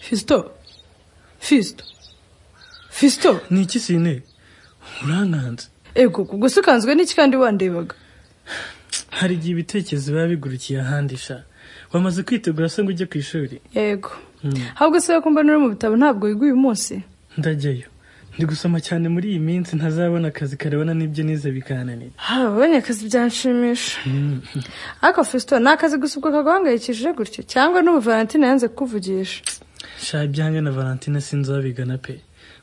fisito fisito fisito ni iki sine urankanze ego ubwo se ukanzwe n'iki kandi wandebaga hari igihe ibitekerezo biba bigurukiye ahandi sha wamaze kwitegura se ngo ujye ku ishuri yego ahubwo se wakumva n'uri mu bitabo ntabwo wiga uyu munsi ndajyayo ndi gusoma cyane muri iyi minsi ntazabona akazi karebana n'ibyo nize bikananira habonye akazi byanshimisha ariko fisito ni akazi gusa ubwo kaguhangayikishije gutyo cyangwa n'ubu valentine yanze kukuvugisha sha ibyanjye na valentine sinzabigana pe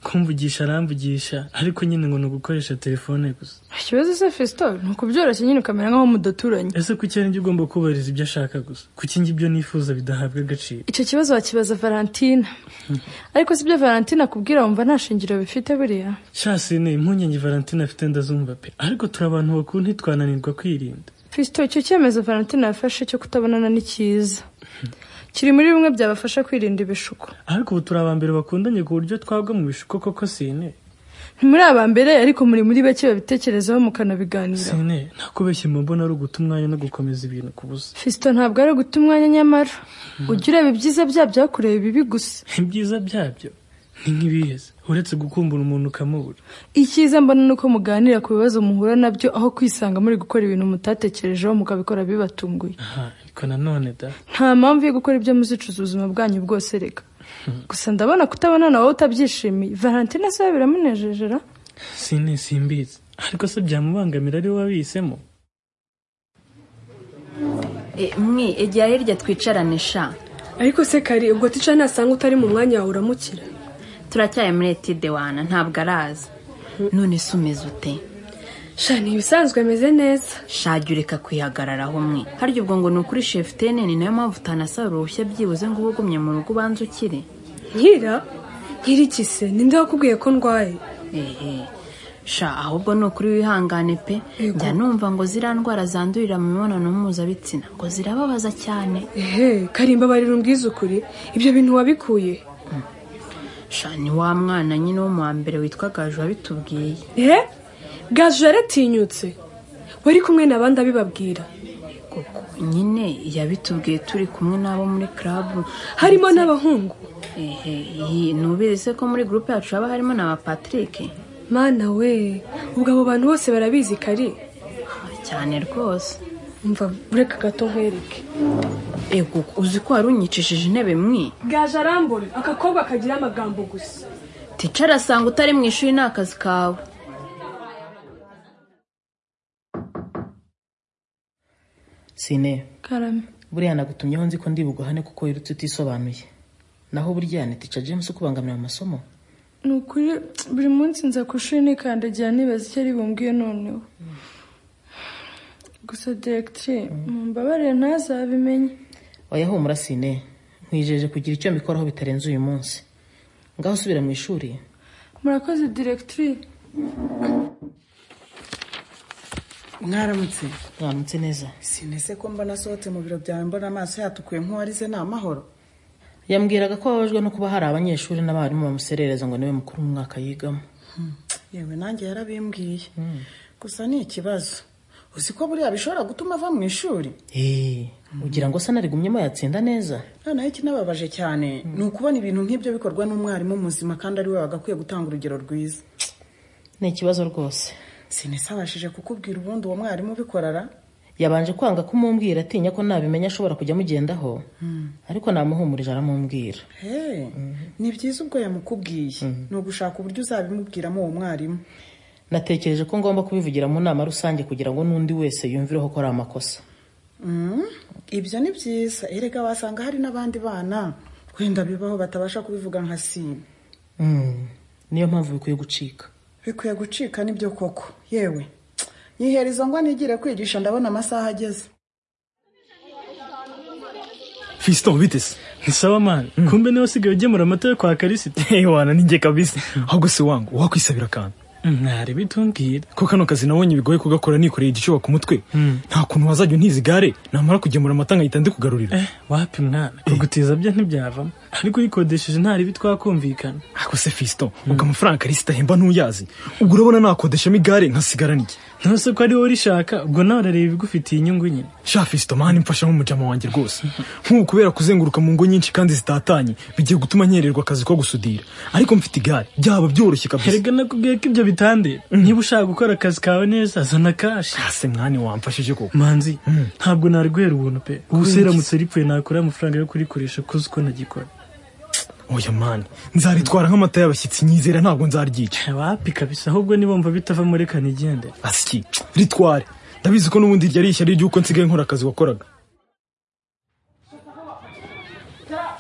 kumvugisha aramvugisha ariko nyine ngo ni ugukoresha telefone gusa ikibazo se fisito ni ukubyoroshya nyine ukamera nk'aho mudaturanye ese kuki ari njye ugomba kubahiriza ibyo ashaka gusa kuki njye ibyo nifuza bidahabwa agaciro icyo kibazo wakibaza valentine ariko si byo valentine akubwira wumva nta shingiro bifite buriya sha sine impungenge valentine afite ndazumva pe ariko turi abantu bakuru ntitwananirwa kwirinda fisito icyo cyemezo valentine yafashe cyo kutabonana ni cyiza kiri muri bimwe byabafasha kwirinda ibishuko ariko ubu turi abambere bakundanye ku buryo twagwa mu bishuko koko sine ntimuri aba mbere ariko muri muri bake babitekerezaho mukanabiganiraho sine ntakubeshye mu mbona ari uguta umwanya no gukomeza ibintu ku busa fisito ntabwo ari uguta umwanya nyamara ujya ureba ibyiza byabyo aho kureba ibibi gusa ibyiza byabyo ni nk'ibiheza uretse gukumbura umuntu ukamubura icyiza mbona ni uko muganira ku bibazo muhura nabyo aho kwisanga muri gukora ibintu mutatekerejeho mukabikora bibatunguye aha ariko nanone da nta mpamvu yo gukora ibyo muzicuza ubuzima bwanyu bwose reka gusa ndabona kutabona nawe utabyishimiye valentine se we biramunejejera sine simbizi ariko se byamubangamira ari wowe wabihisemo E, mwe igihe hirya twicarane sha ariko se kari ubwo tica nasanga utari mu mwanya wawe uramukira turacyari muri etide wana ntabwo araza none se umeze ute sha ni ibisanzwe ameze neza shajya ureka kwihagararaho mwe harya ubwo ngo ni ukuri shefutene ni nayo mpamvu utanasaba uruhushya byibuze ngo ube ugumye mu rugo ubanze ukire nkira nkira iki se ninde wakubwiye ko ndwaye ehe sha ahubwo ni ukuri wihangane pe njya numva ngo ziriya ndwara zandurira mu mibonano mpuzabitsina ngo zirababaza cyane ehe karimba barira umbwize ukuri ibyo bintu wabikuye he? sha ni wa mwana nyine wo mu wa mbere witwa gaju wabitubwiye ehe gaju yaratinyutse wari kumwe n'abandi abibabwira koko nyine yabitubwiye turi kumwe n'abo muri club harimo n'abahungu ehe iyi- nubizi se ko muri groupe yacu haba harimo na ba Patrick mana we ubwo abo bantu bose barabizi kari cyane rwose umva ureka gato nkwereke ego uzi ko wari unyicishije intebe mwe gaju arambona akakobwa kagira amagambo gusa ticara asanga utari mu ishuri ni akazi kawe sine karame buriya nagutumyeho nzi ko ndi buguhane kuko wirutse utisobanuye naho burya ni tica james ukubangamira mu masomo ni ukuri buri munsi nza ku ishuri nikandagira nibaza icyo ari bumbwiye noneho gusa diregitire mumbabarire ntazabimenye oya humura sine nkwijeje kugira icyo mbikoraho bitarenze uyu munsi ngaho usubira mu ishuri murakoze diregitire mwaramutse mwaramutse neza sinese ko mbona asohotse mu biro byawe mbona amaso yatukuye nk'uwarize ni amahoro yambwiraga ko ababajwe no kuba hari abanyeshuri n'abarimu bamuserereza ngo niwe mukuru mu mwaka yigamo yewe nanjye yarabimbwiye gusa ni ikibazo uzi ko buriya bishobora gutuma ava mu ishuri eee ugira ngo se narigumyemo yatsinda neza noneho ikinababaje cyane ni ukubona ibintu nk'ibyo bikorwa n'umwarimu muzima kandi ari we wagakwiye gutanga urugero rwiza ni ikibazo rwose sinese abashije kukubwira ubundi uwo mwarimu ubikorara yabanje kwanga kumumbwira atinya ko nabimenya ashobora kujya amugendaho ariko namuhumurije aramumbwira Hey, ni byiza ubwo yamukubwiye ni ugushaka uburyo uzabimubwiramo uwo mwarimu natekereje ko ngomba kubivugira mu nama rusange kugira ngo n'undi wese yumvireho ko ari amakosa Mm, ibyo ni byiza erega wasanga hari n'abandi bana wenda bibaho batabasha kubivuga nka sima Mm, niyo mpamvu bikwiye gucika bikwiye gucika nibyo koko yewe nyiherizo ngo nigire kwigisha ndabona amasaha ageze fisito bitese ni sawa mani kumbe niwe usigaye ugemura amata yo kwa karisita wana ninjye kabisa ahubwo se wangu wakwisabira akantu mwari bitumbwira ko kano kazi nabonye bigoye kugakora nikoreye igicyoba ku mutwe nta kuntu wazajya untiza igare namara kugemura amata nkahita ndikugarurira eh wapi mwana kugutiza byo ntibyavamo ariko uyikodesheje nta ribi twakumvikana ariko se fiston ubwo amafaranga karisita ahemba ntuyazi ubwo urabona nakodeshamo igare nkasigara n'iki ntuse ko ari wowe urishaka ubwo nawe urareba ibigufitiye inyungu nyine sha fiston mani mfasha nk'umujama wanjye rwose nk'ubu kubera kuzenguruka mu ngo nyinshi kandi zitatanye bigiye gutuma nkererwa akazi ko gusudira ariko mfite igare byaba byoroshye kabisa erega nakubwiye ko ibyo bitande niba ushaka gukora akazi kawe neza zana kashi ase mwani wamfashije koko manzi ntabwo nari guhera ubuntu pe ubu seramutse ripfuye nakora amafaranga yo kurikoresha kuzi uko nagikora oya mani nzaritwara nk'amata y'abashyitsi nyizera ntabwo nzaryica wapi kabisa ahubwo nibumva bitava muri kanigende asiki ritware ndabizi ko n'ubundi iryo ari ishyari ry'uko nsigaye nkora akazi wakoraga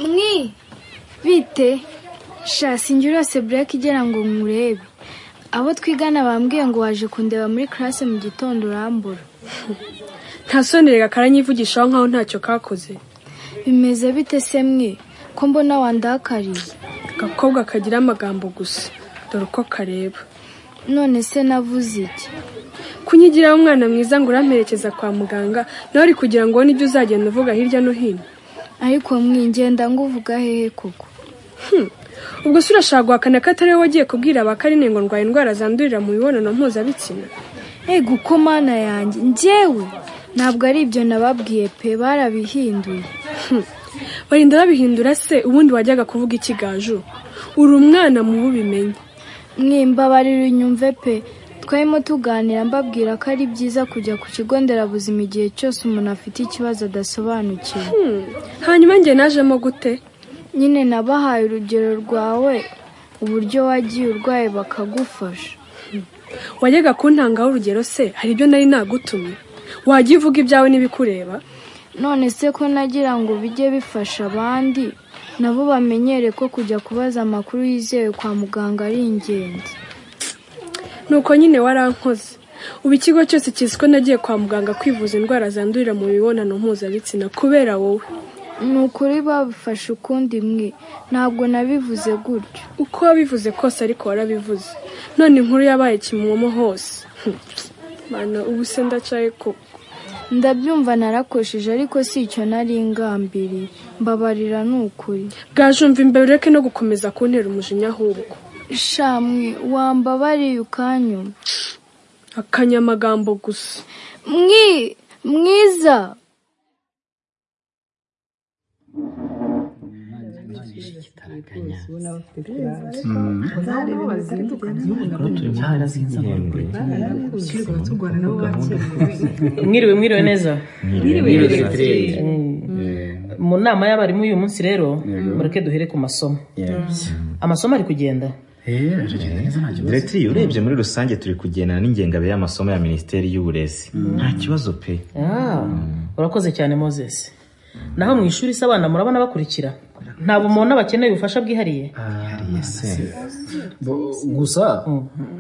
mwi bite sha sinjye urose bureke igera ngo murebe abo twigana bambwiye ngo waje kundeba muri karase mu gitondo urambura nta soni reka karanyivugishaho nkaho ntacyo kakoze bimeze bite se mwe ko mbona wandakariye agakobwa kagira amagambo gusa dore uko kareba none se navuze iki kunyigiraho umwana mwiza ngo uramperekeza kwa muganga nawe uri kugira ngo ubone ibyo uzagenda uvuga hirya no hino ariko mwingenda nguvuga hehe koko ubwo se urashaka guhakana ko atari wowe wagiye kubwira abakarine ngo ndwaye indwara zandurira mu mibonano mpuzabitsina ego uko mana yanjye njyewe ntabwo ari ibyo nababwiye pe barabihinduye barinda babihindura se ubundi wajyaga kuvuga ikigaju uri umwana mubi ubimenye mwimbabarira inyumve pe twarimo tuganira mbabwira ko ari byiza kujya ku kigo nderabuzima igihe cyose umuntu afite ikibazo adasobanukiwe Hmm, hanyuma njye najemo gute nyine nabahaye urugero rwawe uburyo wagiye urwaye bakagufasha wajyaga kuntangaho urugero se hari ibyo nari nagutumye wajya uvuga ibyawe n'ibikureba none se ko nagira ngo bijye bifasha abandi nabo bamenyere ko kujya kubaza amakuru yizewe kwa muganga ari ingenzi nuko nyine warankoze ubu ikigo cyose kizi ko nagiye kwa muganga kwivuza indwara zandurira mu mibonano mpuzabitsina kubera wowe ni ukuri babifasha ukundi mwe ntabwo nabivuze gutyo uko wabivuze kose ariko warabivuze none inkuru yabaye kimomo hose Hm, mana ubu se ndacyaye koko ndabyumva narakosheje ariko si icyo nari ingambiriye mbabarira ni ukuri bwajumva imbere ureke no gukomeza kuntera umujinya ahubwo shamwe wambabariye ukanyuma akanyamagambo gusa mwi mwiza mwiriwe mwiriwe neza Mwiriwe. Eh, mu nama y'abarimu uyu munsi rero mureke duhere ku masomo amasomo ari kugenda Diregiteri urebye muri rusange turi kugendana n'ingengabe y'amasomo ya minisiteri y'uburezi nta kibazo pe Ah, urakoze cyane moses naho mu ishuri se abana murabona bakurikira ntabwo mubona bakeneye ubufasha bwihariye Bo- gusa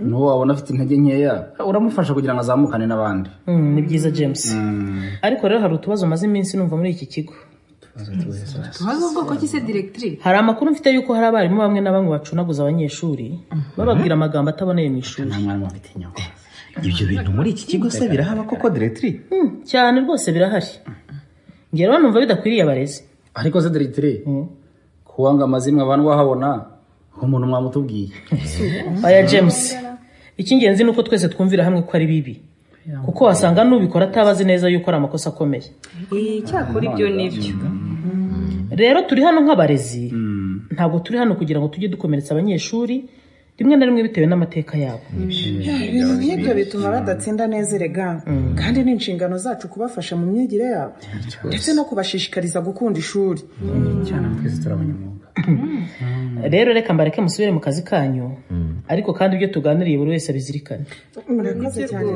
n'uwo wabona afite intege nkeya uramufasha kugira ngo azamukane n'abandi Mm, ni byiza james ariko rero hari utubazo maze iminsi numva muri iki kigo tubaze ubwoko ki se diregiteri hari amakuru mfite y'uko hari abarimu bamwe na bamwe bacunaguza abanyeshuri bababwira amagambo ataboneye mu ishuri nta mwana bafite inyoko ibyo bintu muri iki kigo se birahaba koko diregiteri Mm, cyane rwose birahari ngewe rero numva bidakwiriye abarezi ariko se diregiteri kuwanga amazimwe abantu wahabona nk'umuntu mwamutubwiye oya james icy'ingenzi ni uko twese twumvira hamwe ko ari bibi kuko wasanga n'ubikora ataba azi neza yuko ari amakosa akomeye icyakora ibyo nibyo rero turi hano nk'abarezi ntabwo turi hano kugira ngo tujye dukomeretsa abanyeshuri rimwe na rimwe bitewe n'amateka yabo ibintu nk'ibyo bituma badatsinda neza erega kandi ni inshingano zacu kubafasha mu myigire yabo ndetse no kubashishikariza gukunda ishuri cyane twese turabanyamwuga rero reka mbareke musubire mu kazi kanyu ariko kandi ibyo tuganiriye buri wese abizirikane murakoze cyane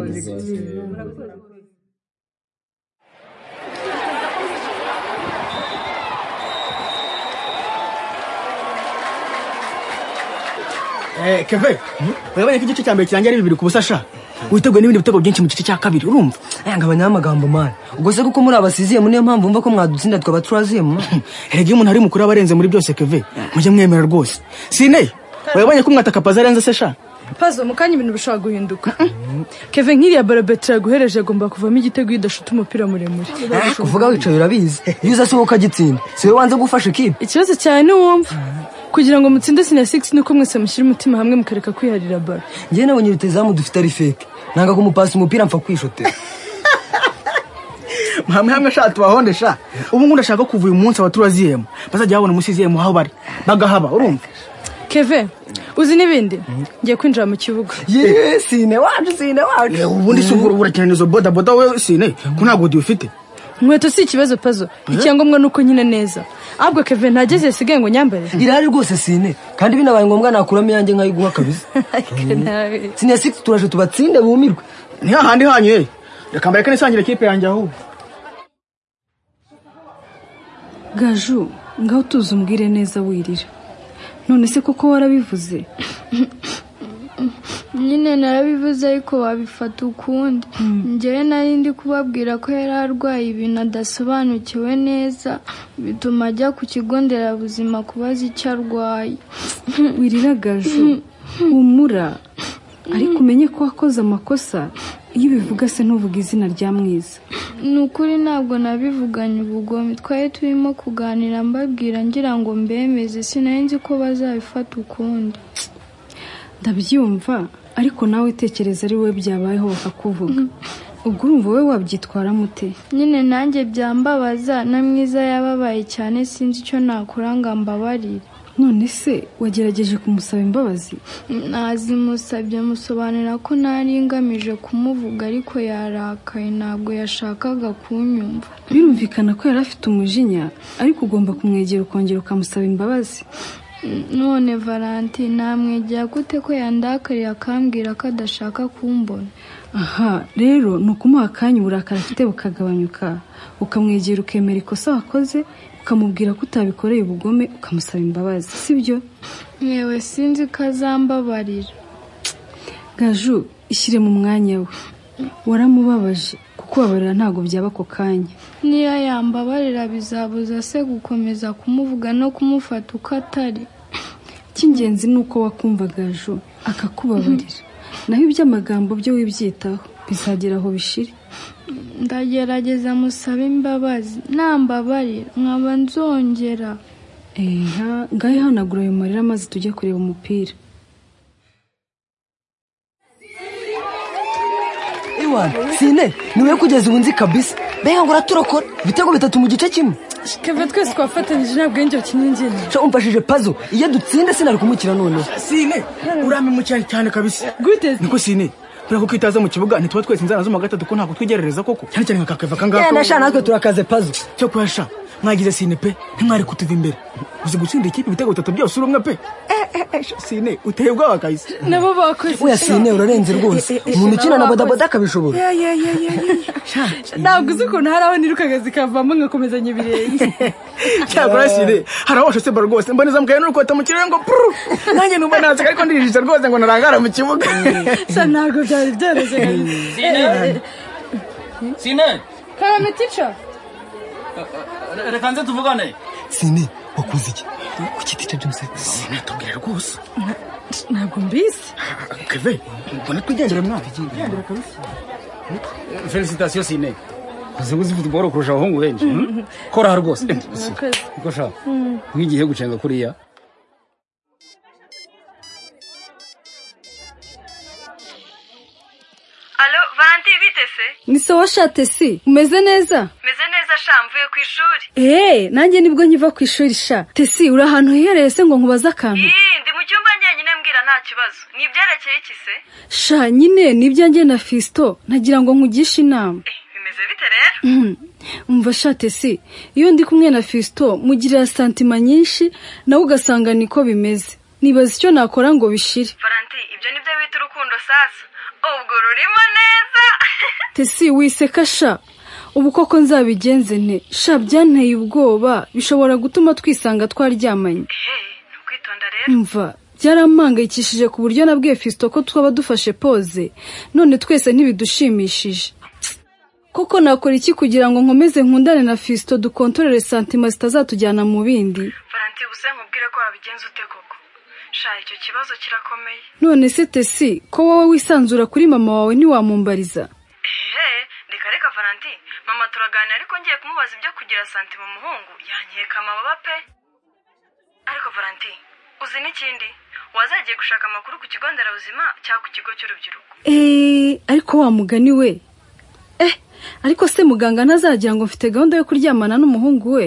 keve urabona ko igice cya mbere kirangira ari bibiri ku busa sha witeguye n'ibindi bitego byinshi mu gice cya kabiri urumva aya ngabanya amagambo mani ubwo se kuko muri abasiziyemo niyo mpamvu mva ko mwadutsinda twaba turaziyemo erega iyo umuntu ari mukuru aba arenze muri byose keve mujye mwemera rwose sine urabonye ko umwataka paza arenze se sha pazo mu kanya ibintu bishobora guhinduka keve nk'iriya barabeti yaguhereje agomba kuvamo igitego iyo udashuta umupira muremure Ah, kuvuga wicaye urabizi iyo uza si wowe ukagitsinda si wowe wanze gufasha ikipe ikibazo cyane ni uwumva kugira ngo mutsinde sina sigisi nuko mwese mushyira umutima hamwe mukareka kwiharira baro njyewe nabonye rutazamu dufite ari feke nanga kumupasa umupira mpfa kwishotera hamwe hamwe sha tubahonde sha ubu ngubu ndashaka kuva uyu munsi abaturajiyemo bazajya babona umusiziyemo aho bari bagahaba urumva keve uzi n'ibindi ngiye kwinjira mu kibuga yeee sine wacu sine wacu ubundi si ubura cyane izo bodaboda we sine ko ntabwo dufite inkweto si ikibazo pazo icyangombwa ni uko nkina neza ahubwo keve ntageze yasigaye ngo nyambare irahari rwose sine kandi binabaye ngombwa nakuramo iyanjye nkayiguha kabisa sine ya sigisi turaje tubatsinde bumirwe ni hahandi hanyu ye reka mbareke nisangire kipe yanjye aho gaju ngaho utuze umbwire neza wirira none se koko warabivuze nyine narabivuze ariko wabifata ukundi njyewe nari ndi kubabwira ko yari arwaye ibintu adasobanukiwe neza bituma ajya ku kigo nderabuzima kubaza icyo arwaye wirira gaju humura ariko umenye ko wakoze amakosa iyo ubivuga se ntuvuge izina rya mwiza ni ukuri ntabwo nabivuganye ubugome twari turimo kuganira mbabwira ngira ngo mbemeze sinari nzi ko bazabifata ukundi ndabyumva ariko nawe tekereza ari wowe byabayeho bakakuvuga ubwo urumva wowe wabyitwaramo ute nyine nanjye byambabaza na mwiza yababaye cyane sinzi icyo nakora ngo ambabarire none se wagerageje kumusaba imbabazi ntazimusabye musobanurira ko ntari ngamije kumuvuga ariko yarakaye ntabwo yashakaga kunyumva birumvikana ko yari afite umujinya ariko ugomba kumwegera ukongera ukamusaba imbabazi none valanti namwegera gute ko yandakariye akambwira ko adashaka kumbona aha rero ni ukumuha akanya uburakari afite bukagabanyuka ukamwegera ukemera ikosa wakoze ukamubwira ko utabikoreye ubugome ukamusaba imbabazi sibyo yewe sinzi ko azambabarira gaju ishyire mu mwanya we waramubabaje kuko babarira ntabwo byaba ako kanya niyo yambabarira bizabuza se gukomeza kumuvuga no kumufata uko atari icy'ingenzi ni uko wakumva gaju akakubabarira naho iby'amagambo byo wibyitaho bizagera aho bishira ndagerageza musabe imbabazi nambabarira nkaba nzongera eha ngaho ihanagura ayo marira maze tujye kureba umupira sine ni wowe kugeza ubu nzi kabisa mbega ngo uraturokora ibitego bitatu mu gice kimwe keve twese twafatanyije nta bwenge bukiningina nshya umfashije pazo iyo dutsinda sinari kumukira noneho sine uramimukira cyane kabisa gute niko sine kubera ko itaza mu kibuga ntituba twese inzara zo mu gatatu ko ntabwo twigerereza koko cyane cyane nka kakeva kangako yenda sha natwe turakaze pazo cyo kuyasha mwagize sine pe ntimwari kutuva imbere uzi gutsinda ikipe ibitego bitatu byose uri umwe pe sine uteye ubwoba kabisa nabo bakoze oya sine urarenze rwose umuntu ukina na bodaboda akabishobora ntabwo uzi ukuntu hari aho nirukaga zikavamo nkakomezanya ibirenge cyakora sine hari aho washose baro rwose mboneza mukaye nuko batamukiriye ngo puru nanjye numva naseka ariko ndirijije rwose ngo narangara mu kibuga sa ntabwo byari byoroshye sine sine karamitica reka nze tuvugane sine wakoze iki ku giti cya jamuseti sinatubwira rwose ntabwo mbizi keve mbona twigendere mwana felicitasiyo sine uzi uzi futuboro kurusha abahungu benshi koraha rwose niko sha nk'igihe gucenga kuriya alo valanti bitese ni sawa shatesi umeze neza meze neza sha mvuye ku ishuri eee nanjye nibwo nkiva ku ishuri sha tesi uri ahantu hihereye se ngo nkubaze akantu Ii, ndi mu cyumba njyenyine mbwira nta kibazo ni ibyerekeye iki se sha nyine ni ibyanjye na fisito nagira ngo nkugishe inama bimeze bite rero umva sha tesi iyo ndi kumwe na fisito mugirira santima nyinshi nawe ugasanga niko bimeze nibaza icyo nakora ngo bishire valanti ibyo ni byo bita urukundo sasa ubwo rurimo neza tesi wiseka sha ubu koko nzabigenze nte sha byanteye ubwoba bishobora gutuma twisanga twaryamanye mva byarampangayikishije ku buryo nabwiye fisito ko twaba dufashe poze none twese ntibidushimishije koko nakora iki kugira ngo nkomeze nkundane na fisito dukontorere santima zitazatujyana mu bindi valanti gusa nkubwire ko wabigenza ute koko sha icyo kibazo kirakomeye none se tesi ko wowe wisanzura kuri mama wawe ntiwamumbariza ehe reka reka valanti mama turaganira ariko ngiye kumubaza ibyo kugira santima umuhungu yankeka amababa pe ariko valanti n'ikindi wazagiye gushaka amakuru ku kigo nderabuzima cyangwa ku kigo cy'urubyiruko eee ariko wa mugani we eh ariko se muganga ntazagira ngo mfite gahunda yo kuryamana n'umuhungu we